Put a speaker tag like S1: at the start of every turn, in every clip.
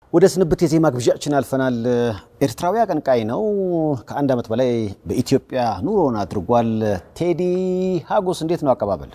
S1: ወደ ስንብት የዜማ ግብዣችን አልፈናል። ኤርትራዊ አቀንቃይ ነው። ከአንድ ዓመት በላይ በኢትዮጵያ ኑሮን አድርጓል። ቴዲ ሀጎስ እንዴት ነው አቀባበል?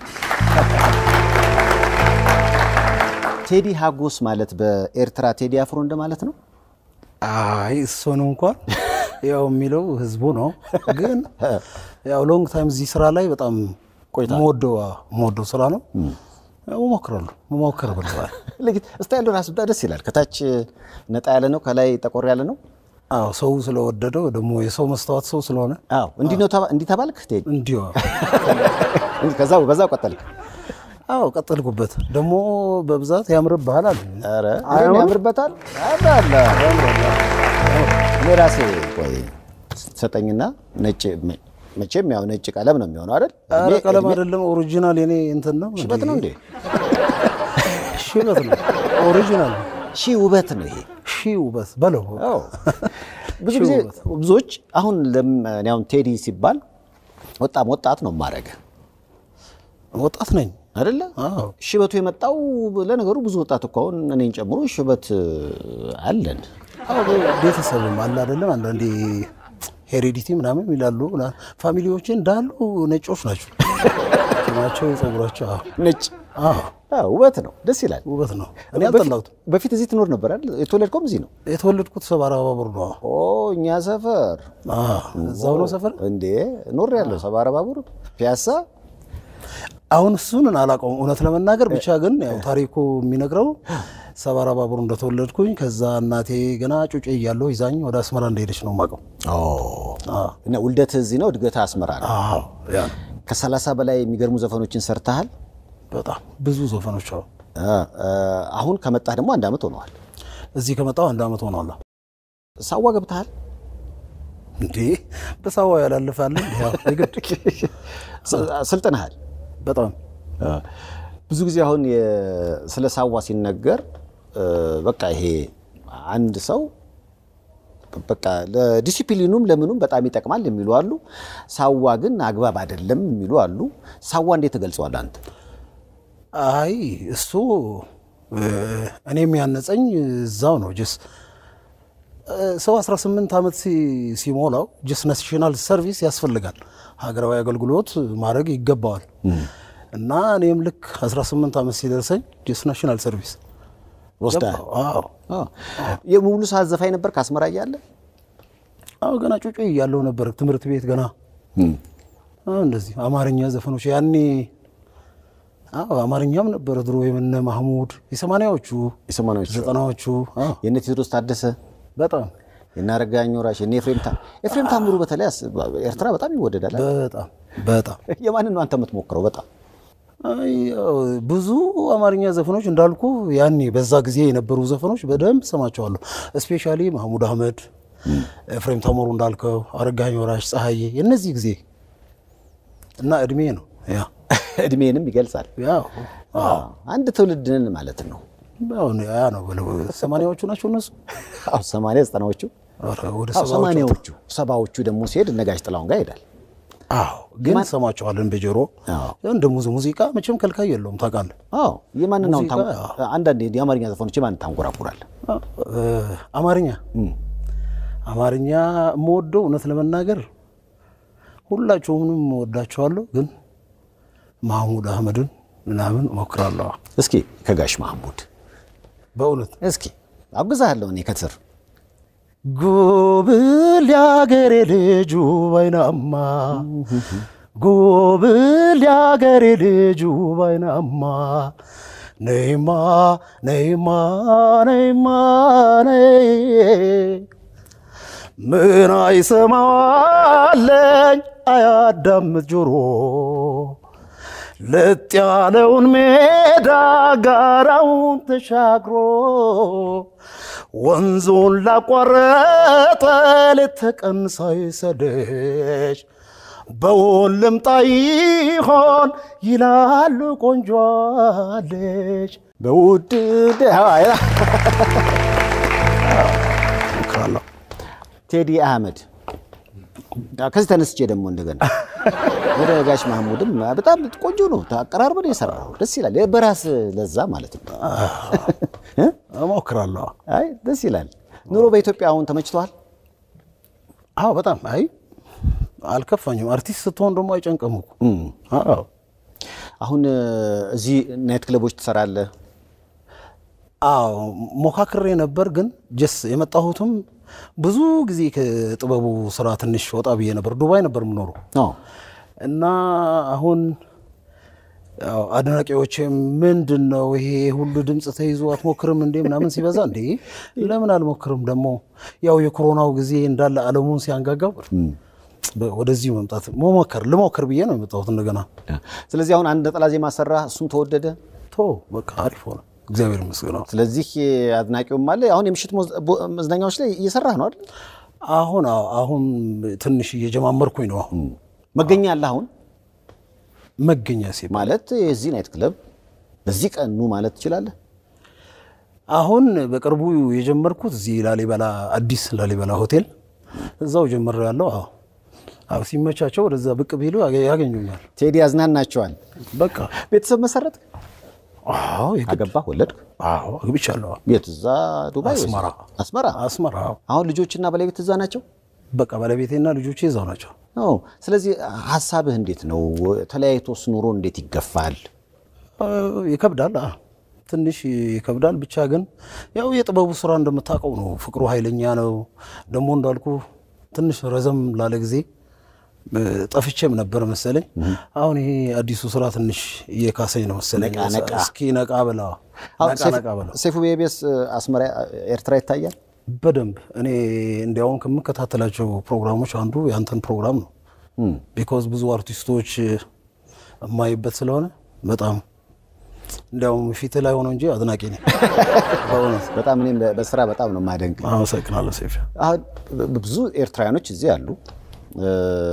S1: ቴዲ ሀጎስ ማለት በኤርትራ ቴዲ አፍሮ እንደማለት ነው።
S2: አይ እሱን እንኳን ያው የሚለው ህዝቡ ነው። ግን ያው ሎንግ ታይም እዚህ ስራ ላይ በጣም መወደው መወደው ስራ ነው። እሞክራለሁ መሞከር ብለዋል።
S1: ስታይሉ ራሱ ደስ ይላል። ከታች ነጣ ያለ ነው፣ ከላይ ጠቆር ያለ ነው።
S2: አዎ ሰው ስለወደደው ደግሞ የሰው መስተዋት ሰው ስለሆነ
S1: አዎ እንዲህ ነው ተባ- እንዲህ ተባልክ ቴዲ?
S2: እንዲሁ
S1: ከዛ በዛው ቀጠልክ?
S2: አዎ ቀጠልኩበት። ደግሞ በብዛት ያምርብሃል አለ።
S1: ኧረ ይሄን ያምርበታል። ያምራል። እኔ ራሴ ቆይ ሰጠኝና ነጭ መቼም ያው ነጭ ቀለም ነው የሚሆነው አይደል?
S2: ኧረ
S1: እድሜ-
S2: ቀለም
S1: እድሜ-
S2: አይደለም ኦሪጂናል የኔ እንትን ነው።
S1: ሽበት ነው እንዴ?
S2: ሽበት ነው ኦሪጂናል
S1: ሺህ ውበት ነው ይሄ።
S2: ሺ ውበት በለው
S1: አዎ። ብዙ ጊዜ ብዙዎች አሁን ለም- እኔ አሁን ቴዲ ሲባል ወጣም ወጣት ነው ማድረግ
S2: ወጣት ነኝ።
S1: አይደለ?
S2: አዎ
S1: ሽበቱ የመጣው ለነገሩ ብዙ ወጣት እኮ አሁን እኔን ጨምሮ ሽበት አለን።
S2: አዎ ቤተሰብም አለ አይደለም። አንዳንዴ ሄሬዲቲ ምናምን ይላሉ። ምና- ፋሚሊዎቼ እንዳሉ ነጮች ናቸው ናቸው ጸጉራቸው። አዎ
S1: ነጭ
S2: አዎ
S1: አዎ፣ ውበት ነው፣ ደስ ይላል።
S2: ውበት ነው። እኔ አልጠላሁትም።
S1: በፊት እዚህ ትኖር ነበር አይደል? የተወለድከውም እዚህ ነው?
S2: የተወለድኩት ሰባራ ባቡር ነው።
S1: ኦ እኛ ሰፈር
S2: አዎ እዛው ነው ሰፈር።
S1: እንዴ ኖር ያለው ሰባራ ባቡር ፒያሳ።
S2: አሁን እሱን አላውቀውም እውነት ለመናገር ብቻ ግን ያው ታሪኩ የሚነግረው ሰባራ ባቡር እንደተወለድኩኝ ከዛ እናቴ ገና ጩጬ እያለሁ ይዛኝ ወደ አስመራ እንደሄደች ነው የማውቀው።
S1: እና ውልደትህ እዚህ ነው፣ እድገትህ አስመራ ነው።
S2: አዎ ያ ነው።
S1: ከሰላሳ በላይ የሚገርሙ ዘፈኖችን ሰርተሃል።
S2: በጣም ብዙ ዘፈኖች አሉ።
S1: አ፣ አ፣ አሁን ከመጣህ ደግሞ አንድ ዓመት ሆነዋል።
S2: እዚህ ከመጣሁ አንድ ዓመት ሆኗል።
S1: ሳዋ ገብተሃል።
S2: እንዴ በሳዋ ያላለፋለ ያው የግድ
S1: ስ- ስልጥነሃል።
S2: በጣም
S1: ብዙ ጊዜ አሁን የ- ስለ ሳዋ ሲነገር እ፣ በቃ ይሄ አንድ ሰው በቃ ለዲሲፕሊኑም ለምኑም በጣም ይጠቅማል የሚሉ አሉ። ሳዋ ግን አግባብ አይደለም የሚሉ አሉ። ሳዋ እንዴት ትገልጸዋል አንተ?
S2: አይ እሱ እ፣ እኔም ያነጸኝ እዛው ነው። ጀስ ሰው 18 ዓመት ሲ- ሲሞላው ጀስ ናሽናል ሰርቪስ ያስፈልጋል። ሀገራዊ አገልግሎት ማድረግ ይገባዋል። እና እኔም ልክ 18 ዓመት ሲደርሰኝ ጀስ ናሽናል ሰርቪስ
S1: ወስደሃል?
S2: አዎ
S1: አዎ። የሙሉ ሰዓት ዘፋኝ ነበር ከአስመራ እያለ?
S2: አዎ ገና ጩጬ እያለሁ ነበር ትምህርት ቤት ገና አዎ፣ እንደዚህ አማርኛ ዘፈኖች ያኔ አዎ አማርኛም ነበር ድሮ የምነ ማህሙድ የሰማንያዎቹ
S1: የሰማንያዎቹ
S2: ዘጠናዎቹ አዎ
S1: የእነ ቴዎድሮስ ታደሰ
S2: በጣም
S1: የእነ አረጋኸኝ ወራሽ የእነ ኤፍሬም ታ ኤፍሬም ታምሩ በተለይ አስ- ኤርትራ በጣም ይወደዳል።
S2: በጣም በጣም
S1: የማንን ነው አንተ የምትሞክረው? በጣም
S2: አይ፣ ያው ብዙ አማርኛ ዘፈኖች እንዳልኩ ያኔ በዛ ጊዜ የነበሩ ዘፈኖች በደንብ ሰማቸዋለሁ። እስፔሻሊ ማህሙድ አህመድ፣ ኤፍሬም ታምሩ እንዳልከው፣ አረጋኸኝ ወራሽ፣ ፀሐዬ የእነዚህ ጊዜ እና እድሜ ነው ያ
S1: እድሜንም ይገልጻል።
S2: ያው
S1: አዎ፣ አንድ ትውልድንን ማለት ነው።
S2: አሁን ያ ነው ብለው ሰማንያዎቹ ናቸው እነሱ
S1: አዎ፣ ሰማንያ ዘጠናዎቹ
S2: ኧረ ወደ
S1: አዎ፣
S2: ሰባዎቹ
S1: ሰማንያዎቹ ሰባዎቹ ደግሞ ሲሄድ እነ ጋሽ ጥላሁን ጋር ይሄዳል።
S2: አዎ ግን ሰማቸዋለን በጆሮ
S1: አዎ።
S2: እንደ ሙዚ ሙዚቃ መቼም ከልካይ የለውም ታውቃለህ።
S1: አዎ የማንን አሁን ታንጎ-
S2: ሙዚቃ፣
S1: አንዳንድ የአማርኛ ዘፈኖች የማንን ታንጎራጉራለህ?
S2: እ፣ አማርኛ አማርኛ የምወደው እውነት ለመናገር ሁላቸውንም እወዳቸዋለሁ፣ ግን ማህሙድ አህመድን ምናምን እሞክራለሁ።
S1: እስኪ ከጋሽ ማህሙድ
S2: በእውነት
S1: እስኪ አግዛለሁ እኔ ከስር
S2: ጉብል ያገሬ ልጁ ባይናማ ጉብል ያገሬ ልጁ ባይናማ ነይማ ነይማ ነይማ ነይ ምን አይሰማዋለኝ አያዳምጥ ጆሮ ለጥ ያለውን ሜዳ ጋራውን ተሻግሮ ወንዙን ላቋረጠ ሌት ተቀን ሳይሰደች በውን ልምጣ ይሆን ይላሉ ቆንጆአለች
S1: በውድ
S2: እሞክራለሁ።
S1: ቴዲ አህመድ ከዚህ ተነስቼ ደግሞ እንደገና ወደ ጋሽ ማህሙድም በጣም ቆንጆ ነው። አቀራርበን የሰራው ደስ ይላል። በራስ ለዛ ማለት ነው። እ?
S2: እሞክራለሁ።
S1: አይ ደስ ይላል። ኑሮ በኢትዮጵያ አሁን ተመችቷል?
S2: አዎ በጣም አይ አልከፋኝም። አርቲስት ስትሆን ደግሞ አይጨንቅም እኮ። አዎ
S1: አሁን እ፣ እዚህ ናይት ክለቦች ትሰራለህ?
S2: አዎ ሞካክሬ ነበር፣ ግን ጀስ የመጣሁትም ብዙ ጊዜ ከጥበቡ ስራ ትንሽ ወጣ ብዬ ነበር። ዱባይ ነበር የምኖረው
S1: አዎ።
S2: እና አሁን ያው አድናቂዎች ምንድን ነው ይሄ ሁሉ ድምፅ ተይዞ አትሞክርም እንዴ ምናምን ሲበዛ እንዴ ለምን አልሞክርም? ደግሞ ያው የኮሮናው ጊዜ እንዳለ ዓለሙን ሲያንጋጋው ወደዚህ መምጣት መሞከር ልሞክር ብዬ ነው የመጣሁት እንደገና።
S1: ስለዚህ አሁን አንድ ነጠላ ዜማ ሰራ፣ እሱም ተወደደ።
S2: ቶ በቃ አሪፍ ሆነ፣ እግዚአብሔር ይመስገን።
S1: ስለዚህ አድናቂውም አለ። አሁን የምሽት ሞዝ- ቦ- መዝናኛዎች ላይ እየሰራህ ነው አይደል?
S2: አሁን አዎ፣ አሁን ትንሽ እየጀማመርኩኝ ነው። አሁን
S1: መገኛ አለ አሁን
S2: መገኛ ሲባል
S1: ማለት የዚህ ናይት ክለብ በዚህ ቀን ኑ ማለት ትችላለህ።
S2: አሁን በቅርቡ የጀመርኩት እዚህ ላሊበላ አዲስ ላሊበላ ሆቴል እዛው ጀምር ያለው። አዎ አዎ፣ ሲመቻቸው ወደዛ ብቅ ቢሉ ያገ- ያገኙኛል።
S1: ቴዲ ያዝናናቸዋል።
S2: በቃ
S1: ቤተሰብ መሰረት
S2: አዎ የግድ
S1: አገባህ፣ ወለድክ?
S2: አዎ አግብቻለሁ።
S1: የት? እዛ ዱባይ ወይስ?
S2: አስመራ።
S1: አስመራ።
S2: አስመራ አዎ።
S1: አሁን ልጆችና ባለቤት እዛ ናቸው?
S2: በቃ ባለቤቴና ልጆቼ እዛው ናቸው።
S1: አዎ። ስለዚህ ሀሳብህ እንዴት ነው? ተለያይቶስ ኑሮ እንዴት ይገፋል?
S2: አ፣ ይከብዳል። አ፣ ትንሽ ይከብዳል። ብቻ ግን ያው የጥበቡ ስራ እንደምታውቀው ነው። ፍቅሩ ኃይለኛ ነው። ደግሞ እንዳልኩ ትንሽ ረዘም ላለ ጊዜ እ፣ ጠፍቼም ነበር መሰለኝ። አሁን ይሄ አዲሱ ስራ ትንሽ እየካሰኝ ነው መሰለኝ።
S1: ነቃ ነቃ።
S2: እስኪ ነቃ ብላ
S1: አሁን
S2: ነቃ
S1: ሰይፉ-
S2: ነቃ ብላ
S1: ሰይፉ ቤቤስ አስመራ ኤርትራ ይታያል።
S2: በደንብ እኔ እንዲያውም ከምከታተላቸው ፕሮግራሞች አንዱ ያንተን ፕሮግራም ነው። ቢኮዝ ብዙ አርቲስቶች የማይበት ስለሆነ በጣም እንዲያውም ፊት ላይ ሆነው እንጂ አድናቂ ነኝ በእውነት።
S1: በጣም እኔም በ- በስራ በጣም ነው የማደንቅ።
S2: አመሰግናለሁ ሴፍ።
S1: አሁን ብ- ብዙ ኤርትራውያኖች እዚህ አሉ። እ፣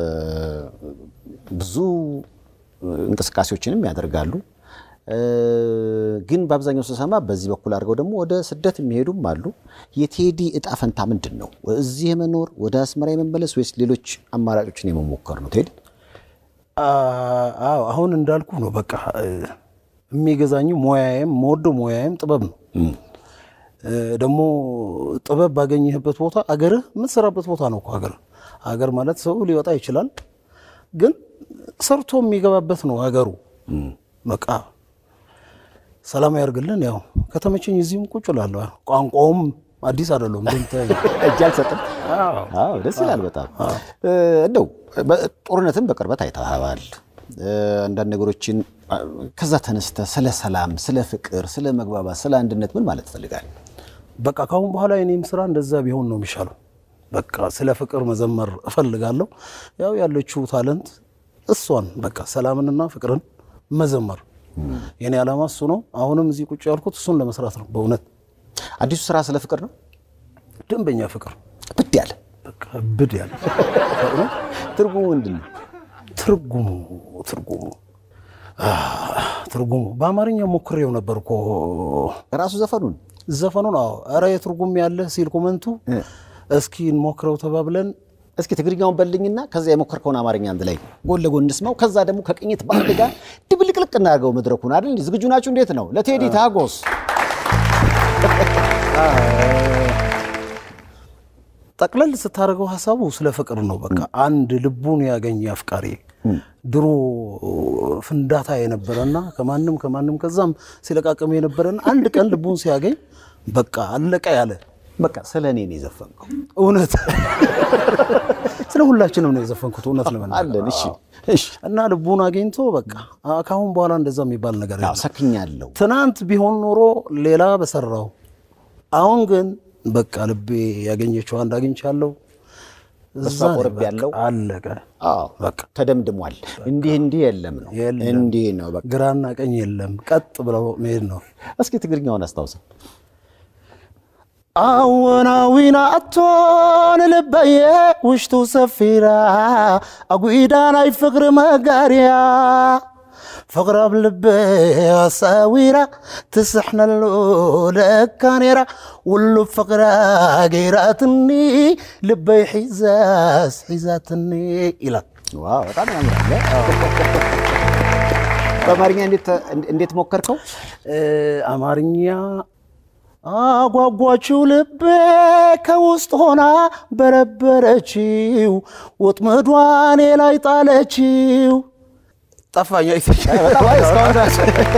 S1: ብዙ እንቅስቃሴዎችንም ያደርጋሉ። እ፣ ግን በአብዛኛው ስሰማ በዚህ በኩል አድርገው ደግሞ ወደ ስደት የሚሄዱም አሉ። የቴዲ እጣ ፈንታ ምንድን ነው? እዚህ የመኖር ወደ አስመራ የመመለስ ወይስ ሌሎች አማራጮችን የመሞከር ነው? ቴዲ
S2: አ- አዎ አሁን እንዳልኩ ነው። በቃ እ፣ የሚገዛኝ ሙያዬም መወደው ሙያዬም ጥበብ ነው። እ፣ ደግሞ ጥበብ ባገኘህበት ቦታ አገርህ የምትሰራበት ቦታ ነው እኮ ሀገር ሀገር ማለት ሰው ሊወጣ ይችላል፣ ግን ሰርቶ የሚገባበት ነው ሀገሩ። በቃ ሰላም ያርግልን። ያው ከተመቸኝ እዚህም ቁጭ እላለሁ። ቋንቋውም አዲስ አይደለም እንደምታየኝ።
S1: እጅ አልሰጥም። አዎ ደስ ይላል በጣም እ፣ እንደው በ- ጦርነትን በቅርበት አይተኸዋል። እ፣ አንዳንድ ነገሮችን አ፣ ከዛ ተነስተ ስለ ሰላም፣ ስለ ፍቅር፣ ስለ መግባባት፣ ስለ አንድነት ምን ማለት ትፈልጋለህ?
S2: በቃ ካሁን በኋላ የኔም ስራ እንደዛ ቢሆን ነው የሚሻለው። በቃ ስለ ፍቅር መዘመር እፈልጋለሁ። ያው ያለችው ታለንት እሷን በቃ ሰላምንና ፍቅርን መዘመር የኔ ዓላማ እሱ ነው። አሁንም እዚህ ቁጭ ያልኩት እሱን ለመስራት ነው። በእውነት
S1: አዲሱ ስራ ስለ ፍቅር ነው።
S2: ደንበኛ ፍቅር
S1: ብድ ያለ
S2: በቃ ብድ ያለ በእውነት
S1: ትርጉሙ ምንድን ነው?
S2: ትርጉሙ ትርጉሙ አ፣ ትርጉሙ በአማርኛ ሞክሬው ነበር እኮ
S1: ራሱ ዘፈኑን
S2: ዘፈኑን። አዎ ኧረ የትርጉም ያለ ሲል ኮመንቱ እስኪ እንሞክረው ተባብለን
S1: እስኪ ትግርኛውን በልኝና ከዛ የሞከርከውን አማርኛ አንድ ላይ ጎን ለጎን እንስማው። ከዛ ደግሞ ከቅኝት ባህል ጋር ድብልቅልቅ እናደርገው መድረኩን አይደል? ዝግጁ ናችሁ? እንዴት ነው? ለቴዲ ታጎስ
S2: ጠቅለል ስታደርገው ሀሳቡ ስለ ፍቅር ነው። በቃ አንድ ልቡን ያገኘ አፍቃሪ ድሮ ፍንዳታ የነበረና ከማንም ከማንም ከዛም ሲለቃቅም የነበረና አንድ ቀን ልቡን ሲያገኝ በቃ አለቀ ያለ
S1: በቃ ስለ እኔ ነው የዘፈንከው።
S2: እውነት ስለ ሁላችንም ነው የዘፈንኩት። እውነት ለመናገር
S1: አለን። እሺ፣ እሺ።
S2: እና ልቡን አግኝቶ በቃ አ- ከአሁን በኋላ እንደዛ የሚባል ነገር
S1: ያው
S2: የለም።
S1: ሰክኛለሁ።
S2: ትናንት ቢሆን ኖሮ ሌላ በሰራው፣ አሁን ግን በቃ ልቤ ያገኘችው አንድ አግኝቻለሁ።
S1: በሷ
S2: እዛ ነው
S1: ቆርብ
S2: በቃ
S1: ያለው
S2: አለቀ።
S1: አዎ በቃ ተደምድሟል። እንዲህ እንዲህ የለም ነው
S2: የለም።
S1: እንዲህ ነው በቃ።
S2: ግራና ቀኝ የለም፣ ቀጥ ብለው መሄድ ነው።
S1: እስኪ ትግርኛውን አስታውሰው።
S2: አወናዊና አቶን ልበየ ውሽጡ ሰፊራ አጉዳ ናይ ፍቅሪ መጋርያ ፍቅሪ ኣብ ልበ ኣሳዊራ ትስሕነሉ ለካ ነራ ውሉ ፍቅራ ገይራትኒ ልበይ ሒዛስ ሒዛትኒ ኢላ
S1: ዋው በጣም ያምራል። በአማርኛ እንዴት እንዴት ሞከርከው?
S2: እ፣ አማርኛ አጓጓችው ልቤ ከውስጥ ሆና በረበረችው ወጥመዷን ላይ ጣለችው። ጠፋኛ
S1: በጣም አሪፍ እስካሁን ድረስ።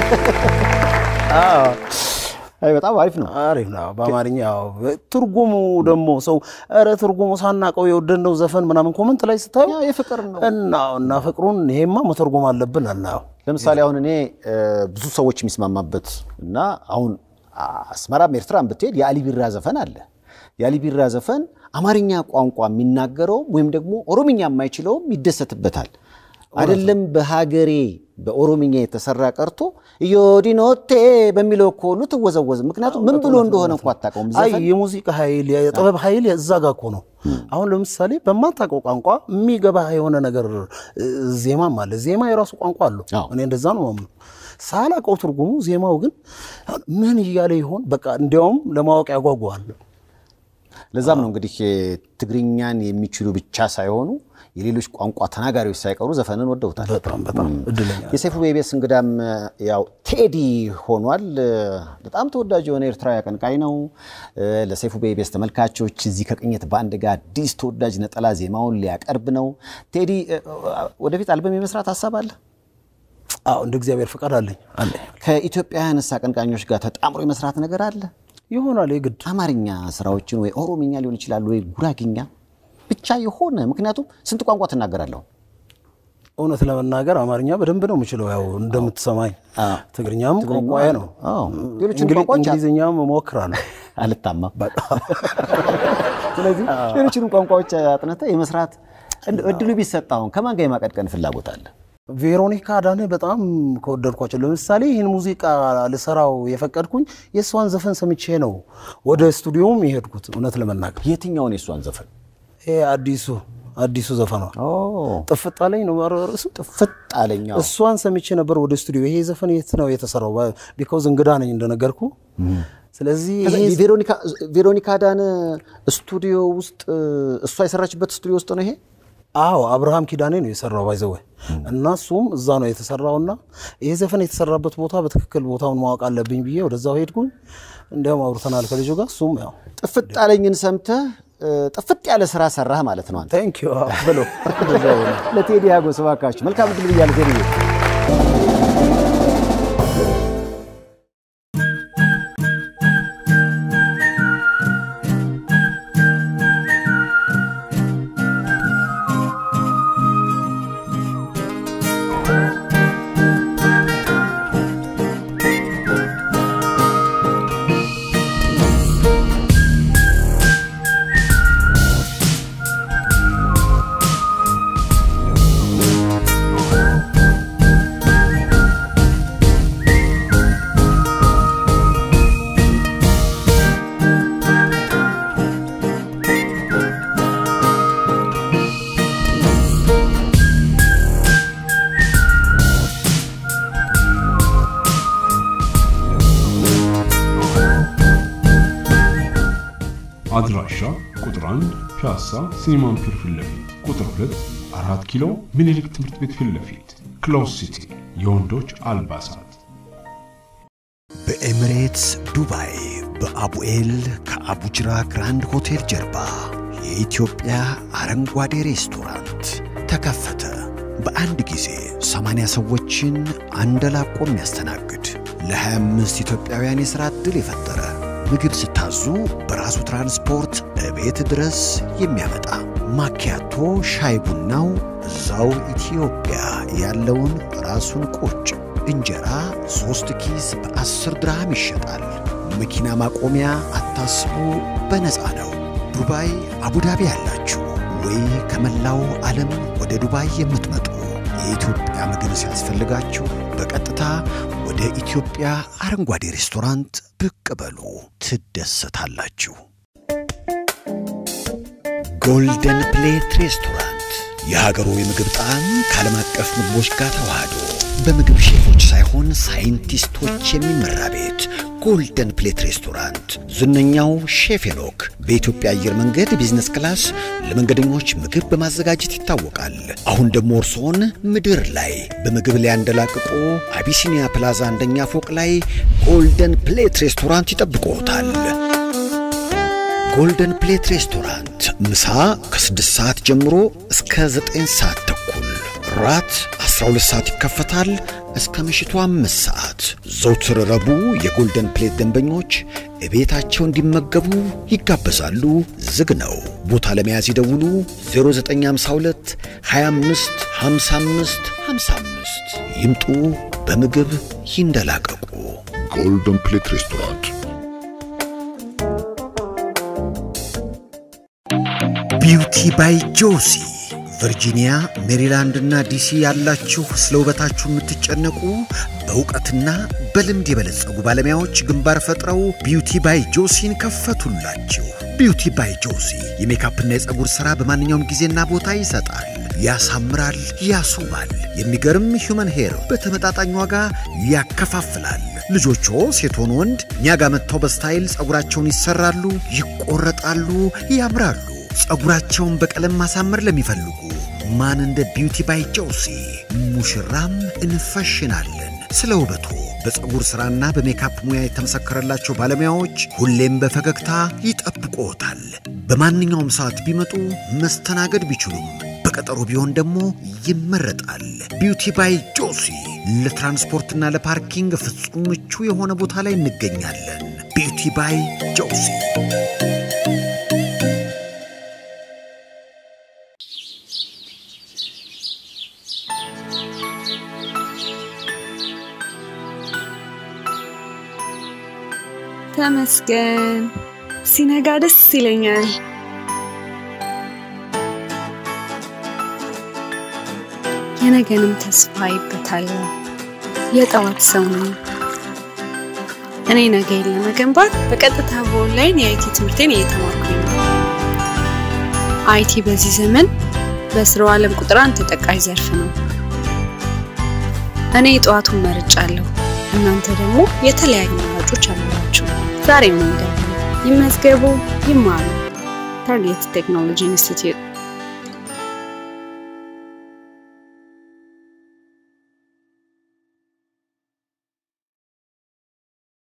S1: አይ በጣም አሪፍ ነው።
S2: አሪፍ ነው። በአማርኛ ያው ትርጉሙ ደግሞ ሰው ኧረ ትርጉሙ ሳናቀው የወደድነው ዘፈን ምናምን ኮመንት ላይ ስታዩ
S1: ያ የፍቅር ነው።
S2: እና እና ፍቅሩን ይሄማ መተርጎም አለብን አናየው
S1: ለምሳሌ አሁን እኔ እ፣ ብዙ ሰዎች የሚስማማበት እና አሁን አስመራም ኤርትራም ብትሄድ የአሊ ቢራ ዘፈን አለ። የአሊ ቢራ ዘፈን አማርኛ ቋንቋ የሚናገረውም ወይም ደግሞ ኦሮምኛ የማይችለውም ይደሰትበታል። አይደለም በሀገሬ በኦሮምኛ የተሰራ ቀርቶ ዮዲኖቴ በሚለው እኮ ሁሉ ትወዘወዝ። ምክንያቱም ምን ብሎ እንደሆነ እኮ አታውቀውም።
S2: አይ
S1: ዘፈን
S2: የሙዚቃ ኃይል የጥበብ ኃይል እዛ ጋ እኮ ነው። አሁን ለምሳሌ በማታውቀው ቋንቋ የሚገባ የሆነ ነገር እ፣ ዜማም አለ። ዜማ የራሱ ቋንቋ አለው።
S1: አዎ።
S2: እኔ እንደዛ ነው ማምነው። ሳላውቀው ትርጉሙ ዜማው ግን ምን እያለ ይሆን በቃ እንዲያውም ለማወቅ ያጓጓዋል።
S1: ለዛም ነው እንግዲህ ትግርኛን የሚችሉ ብቻ ሳይሆኑ የሌሎች ቋንቋ ተናጋሪዎች ሳይቀሩ ዘፈንን ወደውታል።
S2: በጣም በጣም እድለኛ
S1: የሰይፉ ቤቤስ እንግዳም ያው ቴዲ ሆኗል። በጣም ተወዳጅ የሆነ ኤርትራዊ አቀንቃኝ ነው። ለሰይፉ ቤቤስ ተመልካቾች እዚህ ከቅኝት ባንድ ጋር አዲስ ተወዳጅ ነጠላ ዜማውን ሊያቀርብ ነው። ቴዲ ወደፊት አልበም የመስራት ሀሳብ አለ?
S2: አዎ እንደ እግዚአብሔር ፈቃድ አለኝ አለኝ
S1: ከኢትዮጵያውያንስ አቀንቃኞች ጋር ተጣምሮ የመስራት ነገር አለ?
S2: ይሆናል የግድ
S1: አማርኛ ስራዎችን ወይ ኦሮምኛ ሊሆን ይችላል ወይ ጉራግኛ ብቻ የሆነ ምክንያቱም ስንት ቋንቋ ትናገራለሁ?
S2: እውነት ለመናገር አማርኛ በደንብ ነው የምችለው። ያው እንደምትሰማኝ
S1: አዎ።
S2: ትግርኛም ቋንቋዬ ነው።
S1: አዎ። ሌሎችን
S2: እንግሊ-
S1: ቋንቋዎች
S2: እንግሊዝኛም እሞክራለሁ።
S1: አልታማም። ስለዚህ ሌሎችንም ቋንቋዎች አጥንተህ የመስራት እንደ- እድሉ ቢሰጥ አሁን ከማን ጋር የማቀድቀን ፍላጎት አለ?
S2: ቬሮኒካ አዳነ በጣም ከወደድኳቸው ለምሳሌ ይህን ሙዚቃ ልሰራው የፈቀድኩኝ የእሷን ዘፈን ሰምቼ ነው ወደ ስቱዲዮም የሄድኩት። እውነት ለመናገር
S1: የትኛውን የእሷን ዘፈን?
S2: ይሄ አዲሱ አዲሱ ዘፈኗ ጥፍጥ አለኝ ነው ርዕሱ።
S1: ጥፍጥ አለኛው
S2: እሷን ሰምቼ ነበር ወደ ስቱዲዮ። ይሄ ዘፈን የት ነው የተሰራው? ቢካውዝ እንግዳ ነኝ እንደነገርኩ። ስለዚህ
S1: ከዛ
S2: ይሄ
S1: የቬሮኒካ ቬሮኒካ ዳነ ስቱዲዮ ውስጥ እሷ የሰራችበት ስቱዲዮ ውስጥ ነው ይሄ።
S2: አዎ አብርሃም ኪዳኔ ነው የሰራው ባይዘወ እና እሱም እዛ ነው የተሰራውና ይሄ ዘፈን የተሰራበት ቦታ በትክክል ቦታውን ማወቅ አለብኝ ብዬ ወደዛው ሄድኩኝ። እንዲያውም አውርተናል ከልጁ ጋር እሱም ያው
S1: ጥፍጥ አለኝን ሰምተህ እ፣ ጥፍጥ ያለ ስራ ሰራህ ማለት ነው አንተ።
S2: ታንክ ዩ ብሎ
S1: ለቴዲ ያጎስ እባካችሁ መልካም እድል ብያለሁ ቴዲ።
S3: አድራሻ ቁጥር 1 ፒያሳ ሲኒማን ፒር ፊት ለፊት፣ ቁጥር 2 4 ኪሎ ምኒልክ ትምህርት ቤት ፊት ለፊት፣ ክሎዝ ሲቲ የወንዶች አልባሳት
S4: በኤሚሬትስ ዱባይ በአቡኤል ከአቡጅራ ግራንድ ሆቴል ጀርባ የኢትዮጵያ አረንጓዴ ሬስቶራንት ተከፈተ። በአንድ ጊዜ 80 ሰዎችን አንደላቆ የሚያስተናግድ ለ25 ኢትዮጵያውያን የሥራ ዕድል የፈጠረ ምግብ ስታዙ በራሱ ትራንስፖርት እቤት ድረስ የሚያመጣ ማኪያቶ ሻይ ቡናው እዛው ኢትዮጵያ ያለውን ራሱን ቁጭ እንጀራ ሶስት ኪስ በአስር ድርሃም ይሸጣል። መኪና ማቆሚያ አታስቡ፣ በነፃ ነው። ዱባይ አቡዳቢ ያላችሁ ወይ ከመላው ዓለም ወደ ዱባይ የምትመጡ የኢትዮጵያ ምግብ ሲያስፈልጋችሁ በቀጥታ ወደ ኢትዮጵያ አረንጓዴ ሬስቶራንት ብቅ በሉ፣ ትደሰታላችሁ። ጎልደን ፕሌት ሬስቶራንት የሀገሩ የምግብ ጣዕም ከዓለም አቀፍ ምግቦች ጋር ተዋህዶ በምግብ ሼፎች ሳይሆን ሳይንቲስቶች የሚመራ ቤት ጎልደን ፕሌት ሬስቶራንት ዝነኛው ሼፍ ሄኖክ በኢትዮጵያ አየር መንገድ ቢዝነስ ክላስ ለመንገደኞች ምግብ በማዘጋጀት ይታወቃል። አሁን ደግሞ እርስዎን ምድር ላይ በምግብ ላይ ያንደላቅቆ አቢሲኒያ ፕላዛ አንደኛ ፎቅ ላይ ጎልደን ፕሌት ሬስቶራንት ይጠብቅዎታል። ጎልደን ፕሌት ሬስቶራንት ምሳ ከ6 ሰዓት ጀምሮ እስከ 9 ሰዓት ተኩል፣ ራት 12 ሰዓት ይከፈታል እስከ ምሽቱ 5 ሰዓት። ዘውትር ረቡዕ የጎልደን ፕሌት ደንበኞች እቤታቸው እንዲመገቡ ይጋበዛሉ። ዝግ ነው። ቦታ ለመያዝ ይደውሉ 0952 25 55 55 ይምጡ። በምግብ ይንደላቀቁ።
S5: ጎልደን ፕሌት ሬስቶራንት
S4: ቢውቲ ባይ ጆሲ ቨርጂኒያ፣ ሜሪላንድ እና ዲሲ ያላችሁ ስለ ውበታችሁ የምትጨነቁ በእውቀትና በልምድ የበለጸጉ ባለሙያዎች ግንባር ፈጥረው ቢውቲ ባይ ጆሲን ከፈቱላችሁ። ቢውቲ ባይ ጆሲ የሜካፕና የፀጉር ሥራ በማንኛውም ጊዜና ቦታ ይሰጣል፣ ያሳምራል፣ ያስውባል። የሚገርም ሂውመን ሄር በተመጣጣኝ ዋጋ ያከፋፍላል። ልጆቹ ሴት ሆኑ ወንድ እኛ ጋር መጥተው በስታይል ፀጉራቸውን ይሰራሉ፣ ይቆረጣሉ፣ ያምራሉ። ፀጉራቸውን በቀለም ማሳመር ለሚፈልጉ ማን እንደ ቢውቲ ባይ ጆሲ ሙሽራም እንፈሽናለን። ስለ ውበቱ በፀጉር ሥራና በሜካፕ ሙያ የተመሰከረላቸው ባለሙያዎች ሁሌም በፈገግታ ይጠብቅዎታል። በማንኛውም ሰዓት ቢመጡ መስተናገድ ቢችሉም በቀጠሮ ቢሆን ደግሞ ይመረጣል። ቢውቲ ባይ ጆሲ ለትራንስፖርትና ለፓርኪንግ ፍጹም ምቹ የሆነ ቦታ ላይ እንገኛለን። ቢውቲ ባይ ጆሲ
S6: ተመስገን። ሲነጋ ደስ ይለኛል። የነገንም ተስፋ አይበታለሁ። የጠዋት ሰው ነኝ። እኔ ነገን ለመገንባት በቀጥታ በኦንላይን የአይቲ ትምህርቴን እየተማርኩኝ ነው። አይቲ በዚህ ዘመን በስራው ዓለም ቁጥር አንድ ተጠቃሽ ዘርፍ ነው። እኔ የጠዋቱን መርጫለሁ። እናንተ ደግሞ የተለያዩ አማራጮች አሏችሁ። ዛሬ ምን ይመዝገቡ፣ ይማሩ። ታርጌት ቴክኖሎጂ ኢንስቲትዩት